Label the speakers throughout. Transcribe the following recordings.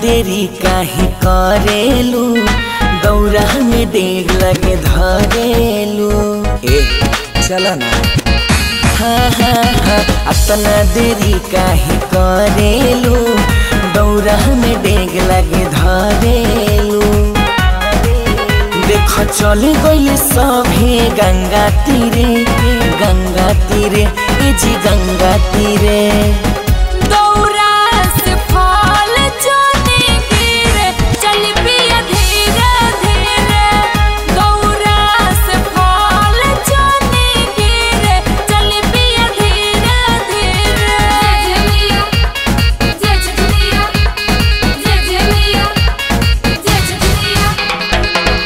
Speaker 1: देरी काहे करेलू दौरा में डेग लगे धरेलू ए चला ना हाँ हाँ हाँ अतना देरी काहे करेलू दौरा में डेग लगे धरेलू देख चल गइल सभे गंगा तीरे गंगा तीरे ए जी गंगा तीरे
Speaker 2: दौरा से फल जाने गिरे चल पिया धीरे धीरे दौरा से फल जाने गिरे चल पिया धीरे धीरे जय जय जय जय जय जय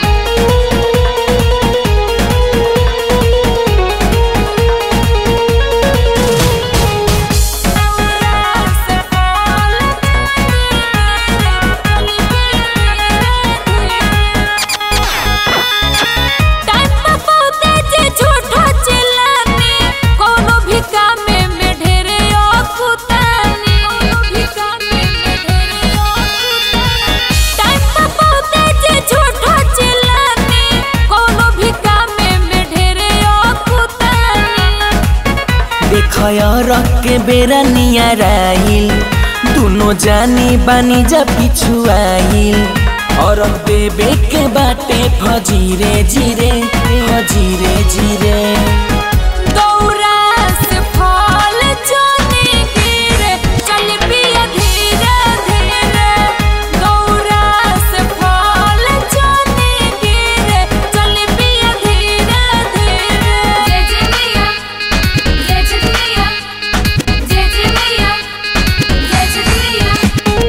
Speaker 1: देखया रख के बेरा नियराइल दोनों जानी बानी जा पिछुआइल और देवे के बाटे फजीरे जीरे फजीरे जीरे
Speaker 2: दौरा से फल जाने गिरे चल पिया धीरे धीरे दौरा से फल जाने गिरे चल पिया धीरे धीरे जय जय मैया जय जय मैया जय जय मैया जय जय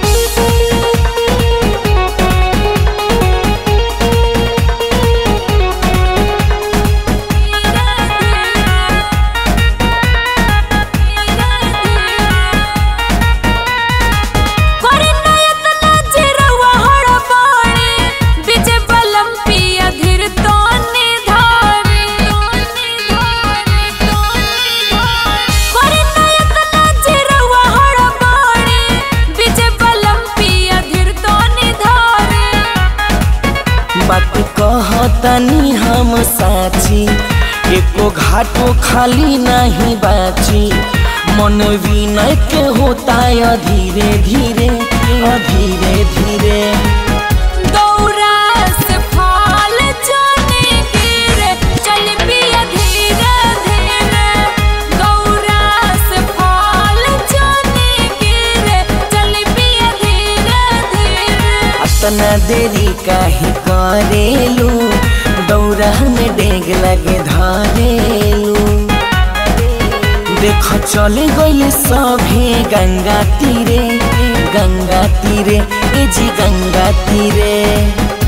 Speaker 2: करे नयत नजरवा हड़बड़े बिजे बलम पिया धीर तोने धारे तोने धारे तोने धारे करे नयत नजरवा हड़बड़े बिजे बलम पिया धीर तोने धारे
Speaker 1: बात कहतनी हम साची एको घाटो खाली नहीं बाची मन विनय के होता है धीरे धीरे धीरे धीरे
Speaker 2: दौरा से फल जाने गिरे चल पिया धीरे धीरे दौरा से फल जाने गिरे चल पिया धीरे धीरे
Speaker 1: अतना देरी काहे करेलू दौरा में डेग लगे धरेलू देख चल गइल सभे गंगा तीरे गंगा तीरे ए जी गंगा तीरे